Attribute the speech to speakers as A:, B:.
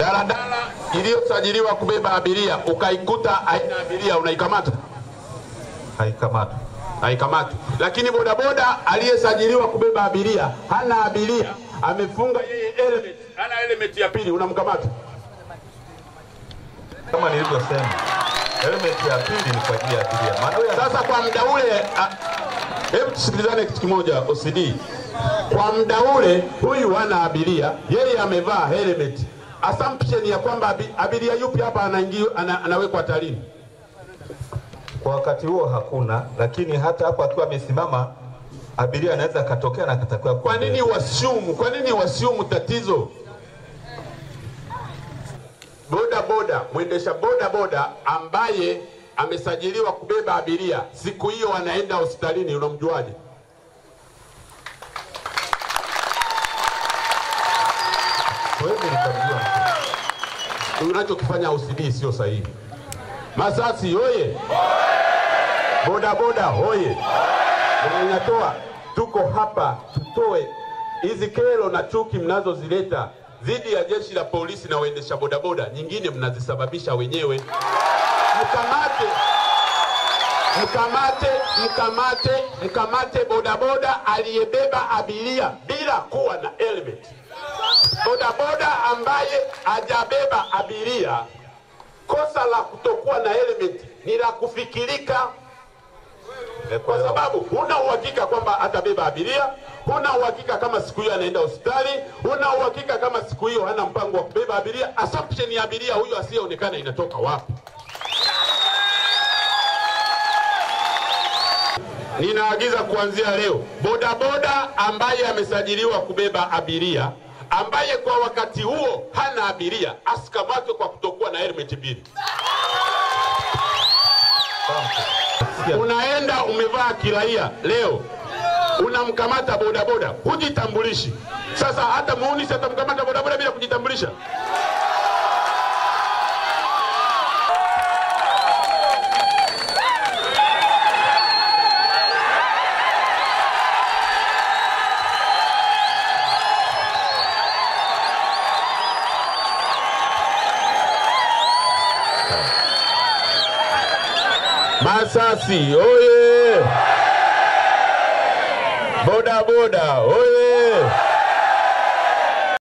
A: daladala iliyosajiliwa kubeba abiria ukaikuta haina abiria, unaikamata?
B: Haikamatwi.
A: Haikamati. Lakini bodaboda aliyesajiliwa kubeba abiria hana abiria, amefunga yeye element, hana element ya pili, unamkamata?
B: Kama nilivyosema, helmet ya pili ni kwa ajili ya abiria. Maana huyo
A: Sasa kwa muda ule, a- hebu tusikilizane kitu kimoja OCD. Kwa muda ule huyu hana abiria, yeye amevaa helmet. Assumption ya kwamba abi- abiria yupi hapa anaingia ana, anawekwa hatarini?
B: kwa wakati huo hakuna, lakini hata hapo akiwa amesimama abiria anaweza akatokea na akatakiwa
A: Kwa nini wasiumu? Kwa nini wasiumu tatizo? Boda boda, mwendesha boda boda ambaye amesajiliwa kubeba abiria, siku hiyo anaenda hospitalini, unamjuaje?
B: Siwezi nikamjua mtu.
A: Unachokifanya OCD sio sahihi. Masasi hoye! Boda boda hoye! Inatoa, tuko hapa tutoe hizi kero na chuki mnazozileta dhidi ya jeshi la polisi na waendesha bodaboda, nyingine mnazisababisha wenyewe. Mkamate, mkamate, mkamate, mkamate bodaboda aliyebeba abiria bila kuwa na helmet. Bodaboda ambaye hajabeba abiria, kosa la kutokuwa na helmet ni la kufikirika kwa sababu huna uhakika kwamba atabeba abiria, huna uhakika kama siku hiyo anaenda hospitali, huna uhakika kama siku hiyo hana mpango wa kubeba abiria. Assumption ya abiria huyo asiyeonekana inatoka wapi? Ninaagiza kuanzia leo, bodaboda ambaye amesajiliwa kubeba abiria, ambaye kwa wakati huo hana abiria, asikamatwe kwa kutokuwa na helmet mbili. Unaenda umevaa kiraia leo, unamkamata bodaboda, hujitambulishi. Sasa hata muunisi atamkamata bodaboda bila kujitambulisha? Masasi oye! Boda boda oye!